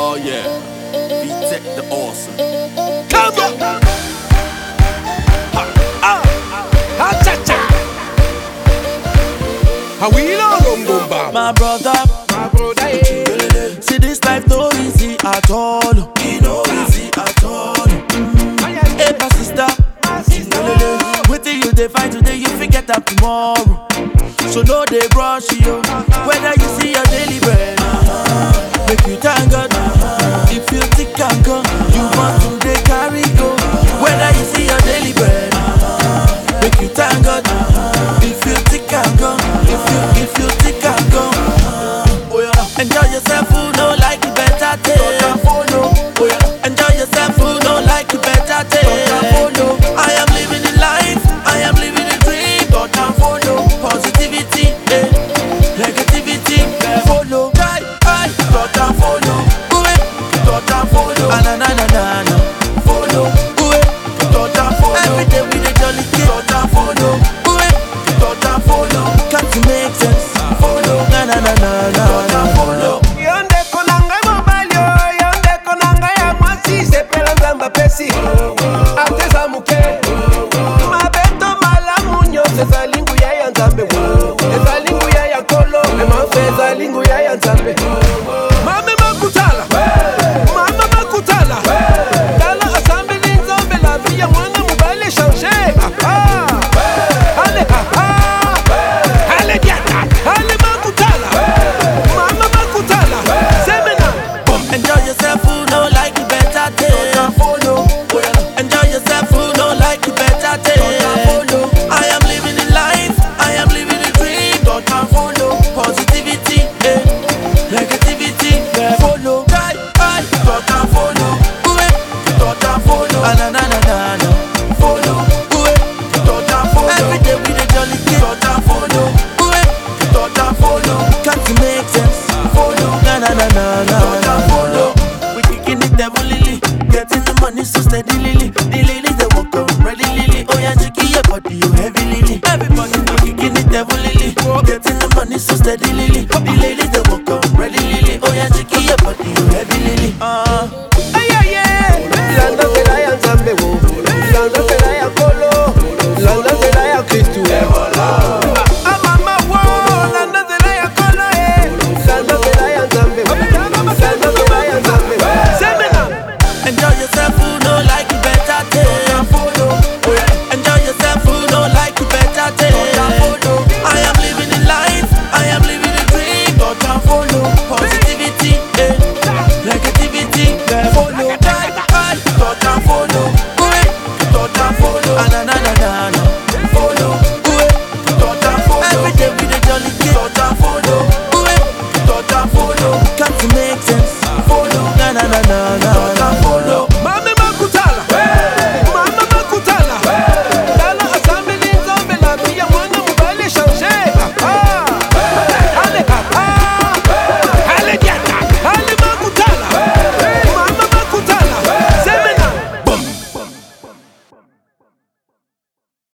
Oh yeah, V-Tech the awesome. Come on. Ha, ah, ha, cha, cha. How we know Longomba? My brother, My brother, eh. see this life no easy at all. It no easy at all. Hey, my sister, wait till you dey find today, you forget that tomorrow. So no dey rush you, whether you see your daily bread. Make you thank God, if you think and go, you want to dey carry go. Whether you see your daily bread, make you thank God, if you think and go, if you if you think and go. Oh yeah. Enjoy yourself, who no like you better take. Oh yeah. Enjoy yourself, who no like you better take. I am living the life, I am living the dream. Don't follow positivity, eh. negativity, follow. Try, try, don't follow. Ooh, eh. Don't follow. Ah, na na na na na. Follow. Ooh, eh. Don't follow. Every day we dey jolly kid. Don't follow. Ooh, eh. Don't follow. Can't you make sense? Follow. Na na na na na. Don't follow. Yonde konanga mobali o, yonde konanga ya mwasi sepela nzambe apesi ateza moke mabeto malamu nyonso ezali nguya ya nzambe ezali nguya ya kolo emafe ezali nguya ya nzambe mame makutala mama makutala tala asambeli nzambe la vie ya mwana mobali echange ale ale diata ale makutala mama makutala semena Enjoy yourself, who no like you better take. Enjoy yourself, who no like you better take. I am living the life, I am living the dream. Don't follow positivity, eh. negativity, follow. Try, try, don't follow. Ooh, eh. Don't follow. Ah, na na na na na. Follow. Ooh, eh. Don't follow. Every day we dey jolly kid. Don't follow. Ooh, eh. Don't follow. Can't you make sense? Follow. Na na na na na. Don't follow. We kicking it devil lily, getting the money so steady lily. The ladies they walk on ready lily. Oh yeah, jiggy your body, you heavy lily. Everybody we kicking it devil lily, getting the money so steady lily. The ladies they walk on ready lily. Oh yeah, jiggy your body, you heavy lily. Uh. landa nzela ya nzambe wo landa nzela ya kolo landa nzela ya kristu amama wo landa nzela ya kolo e landa nzela ya nzambe wo. landa nzela ya nzambe wo. semena Enjoy yourself, who no like you better take. Enjoy yourself, who no like you better take. I am living the life, I am living the dream. Don't follow positivity, eh. negativity, follow. Try, try, don't follow. Ooh, eh. Don't follow. Ah, na na na na na.